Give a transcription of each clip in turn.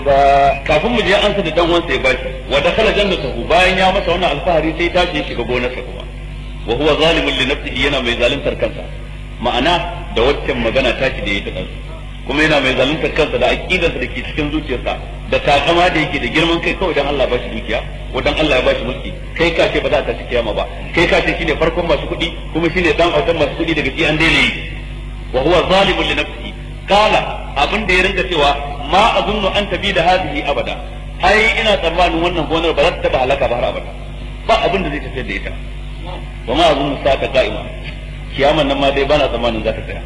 kafin mu je an sa da dan wansa ya bashi wa dakhala jannatahu bayan ya masa wannan alfahari sai ta je shiga gonarsa kuma wa huwa zalimun li nafsihi yana mai zaluntar kansa ma'ana da waccan magana ta ci da yake dan kuma yana mai zaluntar kansa da aqidarsa da ke cikin zuciyarsa da takama da yake da girman kai kawai dan Allah ba shi dukiya ko dan Allah ya ba shi mulki kai ka ce ba za ta ci kiyama ba kai ka ce shine farkon masu kuɗi kuma shine dan autan masu kuɗi daga ci an daina yi wa huwa zalimun li nafsihi kala abin da ya rinka cewa ma azunnu an tabi da hadhihi abada ai ina tsammanin wannan gonar ba za ta taba halaka ba har abada ba abin da zai tafiyar da ita wa ma azunnu sa'ata qa'ima kiyaman nan ma dai bana tsammanin za ta tsaya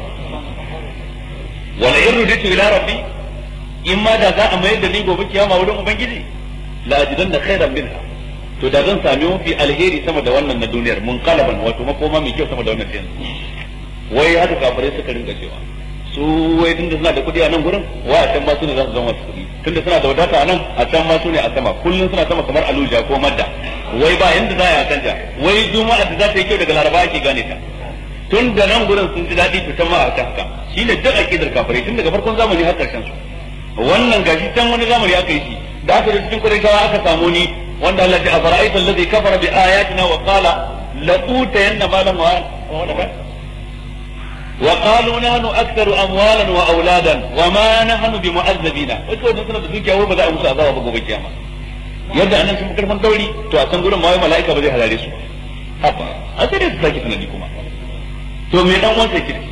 wala in ruditu ila rabbi in ma da za a mayar da ni gobe kiyama wurin ubangiji la ajidanna khairan minha to da zan sami mafi alheri sama da wannan na duniyar mun kalaban wato makoma mai kyau sama da wannan yanzu wai haka kafirai suka rinka cewa su wai tunda suna da kuɗi a nan gurin wai a can ma su ne za su zama masu kuɗi tunda suna da wadata a nan a can ma su ne a sama kullum suna sama kamar aluja ko madda wai ba yanda za a yi a canja wai juma'a da za ta yi kyau daga laraba ake gane ta tun da nan gurin sun ji daɗi to can ma a ta haka shi ne duk aƙidar kafirai tun daga farkon zamani har ƙarshen su wannan gashi can wani zamani aka yi shi da aka da cikin ƙurayshawa aka samu ni wanda Allah ya fara'aita allazi kafara bi ayatina wa qala la utayanna malan wa walada وقالوا نحن اكثر اموالا واولادا وما نحن بمعذبين wato wannan suna da dukiya wai ba za a musu azaba ba gobe kiyama yadda annan sun karfan dauri to a can gurin ma wai mala'ika ba zai halare su haba a sai dai su sake tunani kuma to me dan wanda yake